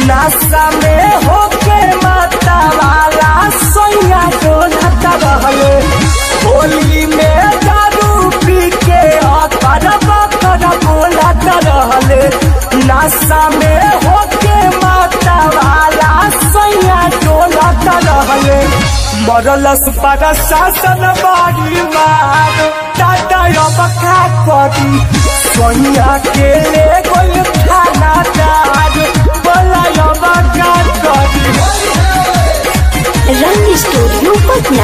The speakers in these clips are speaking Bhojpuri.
नाश्ता में होके माता वाला सोया डोलता रहले होली में दारू पी के अकर बकर बोलता रहले नाश्ता में होके माता वाला सोया डोलता रहले मरलस पर शासन बारी मार टाटा अब का करी सोनिया के ले कोई खाना दार बोला अब का करी रंग स्टूडियो पटना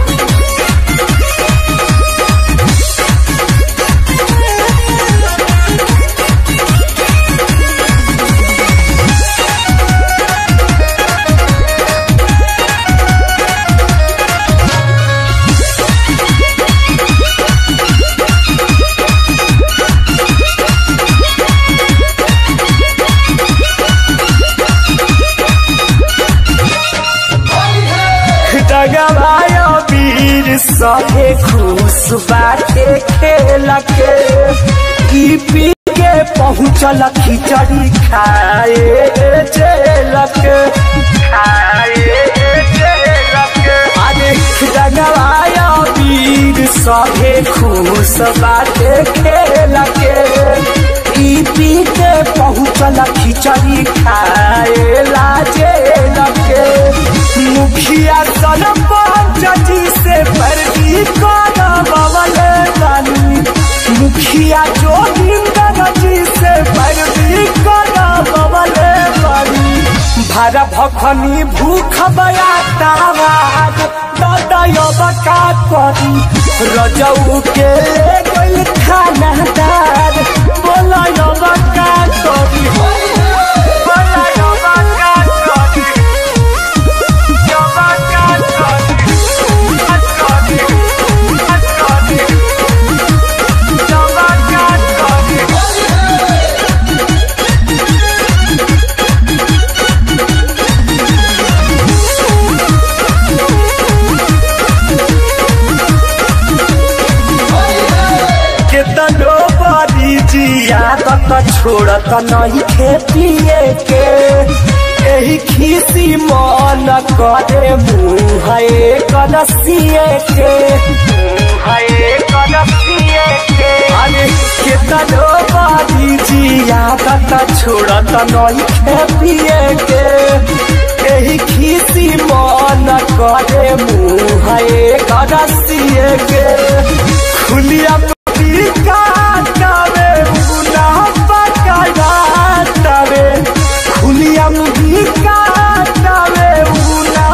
डगवायो वीर सहे खुश बाटे खेल के ई पी के पहुँचल खिचड़ी खाए जेल के खाए जेल के अरे डगवायो वीर सहे खुश बाटे खेल के ई पी के पहुँचल खिचड़ी खाए लाजे लगे मुखिया सरपंच जी से पर्दी करवल बानी मुखिया जोगिंदर जी से पर्दी करवल बानी भारा भखनी भूख बयातावाद ददयब का करी रजऊ के ले गइल खाना दार बोलयब का करी बोलयब का करी केतनो बड़ी जिया तत छोड़त नहीं खे पिए के एही खीसी मन करे मुँह कलसिए के मुँह कलसिए के अरे केतनो बड़ी जिया तत छोड़त नहीं खे पिए के एही खीसी मन करे मुँह कलसिए के खुलिया काटावे मुना पकाटावे खुलियम भी काटावे मुना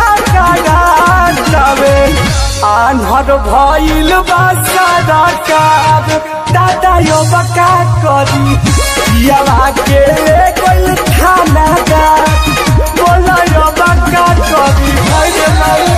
पकाटावे आन्हर भइल बासारा काब दादा यो बका करी पियावा के ले कोई खाना दा बोला यो बका करी भइल माई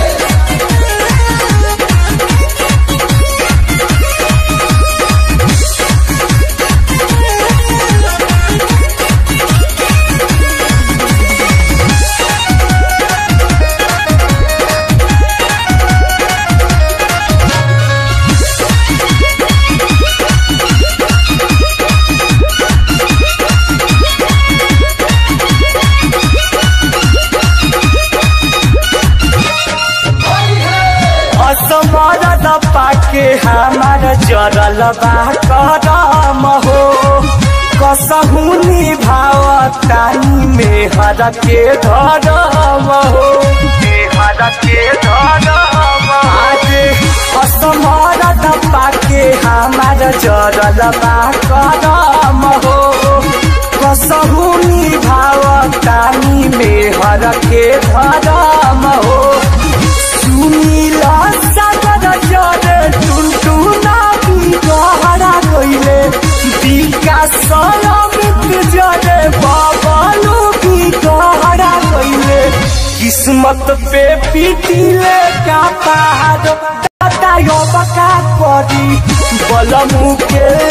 असमरद पाके हमार जरल बा करम हो कसहु निभाव तानी में हर के धरम हो हर के धरम आज असमरद पाके हमार जरल बा करम हो कसहु निभाव तानी में हर के धरम हो सुनीला सागर जरे टुनटुना भी गहरा गइले विकास अमित जरे बबलू भी गहरा गइले किस्मत पे पीटिले का पहाड़ दादा यो बका करी बलमु के